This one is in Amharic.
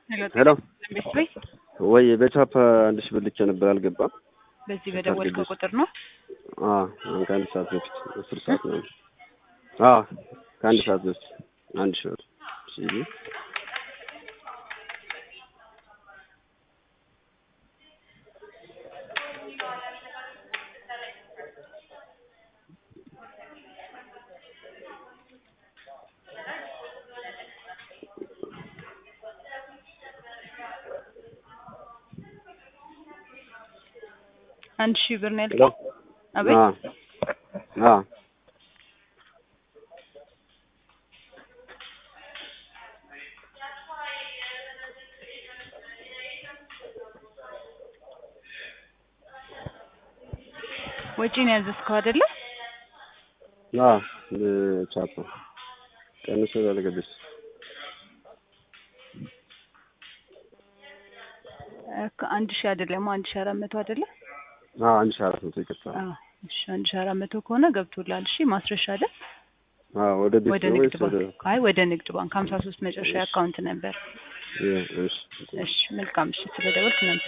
ሄሎ ቤት ቤት ወይ በቻፓ አንድ ሺህ ብር ልኬ ነበር አልገባም። በዚህ በደወልከው ቁጥር ነው። አዎ አሁን ከአንድ ሰዓት በፊት አስር ሰዓት ነው። አዎ ከአንድ ሰዓት በፊት አንድ ሺህ ብር ሲሉ አንድ ሺህ ብር ነው ያልከው? አቤት አዎ አዎ ወጪ ነው ያዘዝከው አይደለ? አዎ በቻፓ ቀንሶ ያልገባች አንድ ሺህ አይደለም አንድ ሺህ አራት መቶ አይደለ? አዎ አንድ ሺህ አራት መቶ ይቅርታ። አዎ እሺ አንድ ሺህ አራት መቶ ከሆነ ገብቶላል። እሺ ማስረሻ አይደል? አዎ ወደ ቤት ወደ ነው ንግድ ወይስ ወደ ባንክ? አይ ወደ ንግድ ባንክ ሀምሳ ሶስት መጨረሻ አካውንት ነበር። እሺ እሺ መልካም እሺ ስለደወልክ